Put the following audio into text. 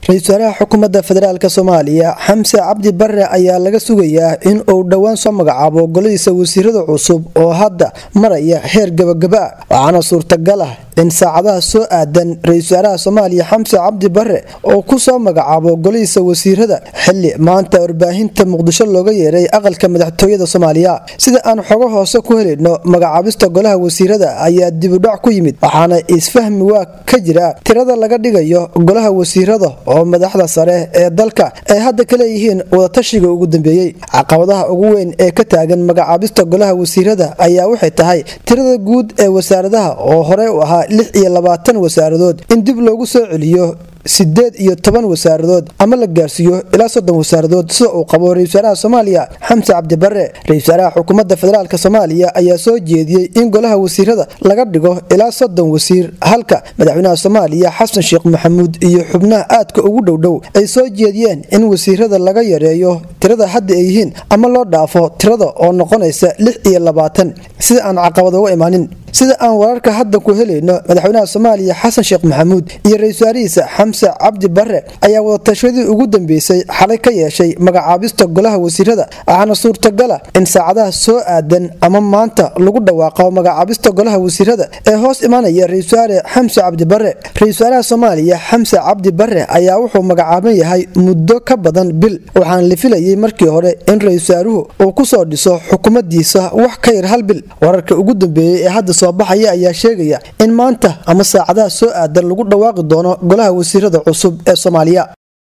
ra-iisul wasaaraha xukuumadda federaalk soomaaliya xamse cabdi bare ayaa laga sugayaa in uu dhowaan soo magacaabo goladiisa wasiirada cusub oo hadda maraya heer gabagaba waxaana suurtagal ah in saacadaha soo aadan ra-iisul wasaaraha soomaaliya xamse cabdi bare oo ku soo magacaabo goladiisa wasiirada xili maanta warbaahinta muqdisho looga yeeray aqalka madaxtooyada soomaaliya sida aan xogo hoose ku helayno magacaabista golaha wasiirada ayaa dibudhac ku yimid waxaana isfahmi waa ka jira tirada laga dhigayo golaha wasiirada oo madaxda sare ee dalka ay hadda ka leeyihiin wadatashiga ugu dambeeyey caqabadaha ugu weyn ee ka taagan magacaabista golaha wasiirada ayaa waxay tahay tirada guud ee wasaaradaha oo horey u ahaa lix iyo labaatan wasaaradood in dib loogu soo celiyo sideed iyo toban wasaaradood ama la gaarsiiyo ilaa soddon wasaaradood sida uu qabo ra-isul wasaaraha soomaaliya xamse cabdi bare ra-isul wasaaraha xukuumadda federaalk soomaaliya ayaa soo jeediyey in golaha wasiirada laga dhigo ilaa soddon wasiir halka madaxweynaha soomaaliya xasan sheekh maxamuud iyo xubnaha aadka ugu dhowdhow ay soo jeediyeen in wasiirada laga yareeyo tirada hadda ay yihiin ama loo dhaafo tirada oo noqonaysa lix iyo labaatan sida aan caqabad uga imaanin sida aan wararka hadda ku helayno madaxweynaha soomaaliya xasan sheekh maxamuud iyo ra-isul wasaarihiisa xamse cabdi bare ayaa wadatashadii ugu dambeysay xalay ka yeeshay magacaabista golaha wasiirada waxaana suurtagala in saacadaha soo aadan ama maanta lagu dhawaaqo magacaabista golaha wasiirada ee hoos imanaya ra-isul wasaare xamse cabdi bare ra-isul wasaaraha soomaaliya xamse cabdi bare ayaa wuxuu magacaaban yahay muddo ka badan bil waxaana la filayay markii hore in ra-isul wasaaruhu uu kusoo dhiso xukuumadiisa wax ka yar hal bil wararka ugu dambeeyey ee hadda soo baxaya ayaa sheegaya in maanta ama saacadaha soo aadan lagu dhawaaqi doono golaha wasiirada cusub ee soomaaliya